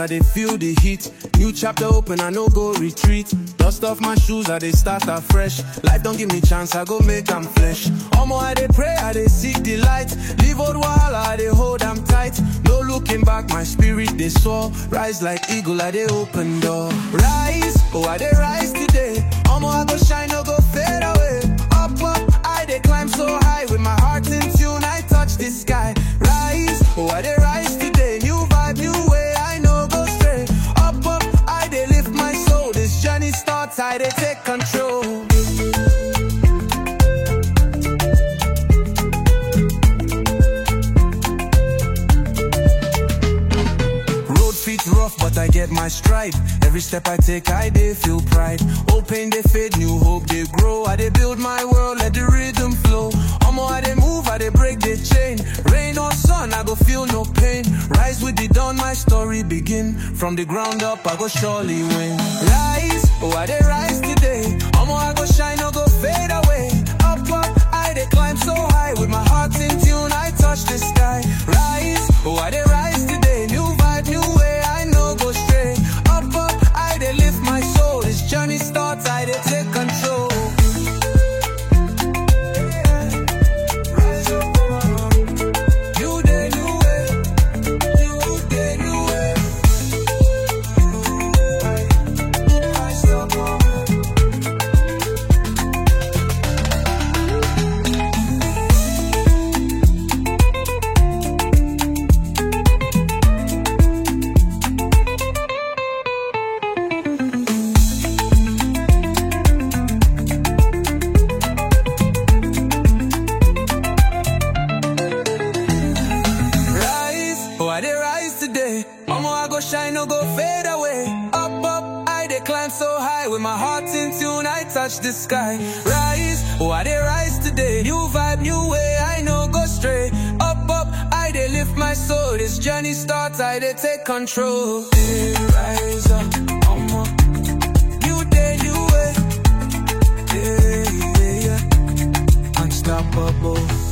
I dey feel the heat. New chapter open, I no go retreat. Dust off my shoes, I dey start afresh. Life don't give me chance, I go make am flesh. Omo, I dey pray, I dey seek the light. Leave old wahala, I dey hold am tight. No looking back, my spirit dey soar. Rise like eagle, I dey open door. Rise, oh I dey rise today. Omo, I go shine, no go fade away. Up, up, I dey climb so high with my heart in tune. I touch the sky. Rise, oh I dey rise today. New vibe, new way, I no go stray. Up, up, I dey lift my soul. This journey starts, I dey take control. Road feet rough, but I get my stride. Every step I take, I dey feel pride. Old pain they fade, new hope they grow. I dey build my world, let the rhythm flow. Omo, I dey move, I dey break the chain. Rain or sun, I go feel no pain. Rise with the dawn, my story begin. From the ground up, I go surely win. Rise, oh I dey rise today. Omo, I go shine, no go fade away. Up, up, I dey climb so high with my heart in tune. I touch the sky. Rise, oh I dey rise today. New vibe, new way, I no go stray. Up, up, I dey lift my soul. This journey starts, I dey take control. Rise up, new day, new way, new day, new way. Rise up, rise. Oh, I dey rise today. Omo, I go shine, no go fade away. Up, up, I dey climb so high with my heart in tune. I touch the sky. Rise. Oh, I dey rise today. New vibe, new way. I no go stray. Up, up, I dey lift my soul. This journey starts. I dey take control. Dey rise up, omo. New day, new way. Yeah, yeah, yeah. Unstoppable.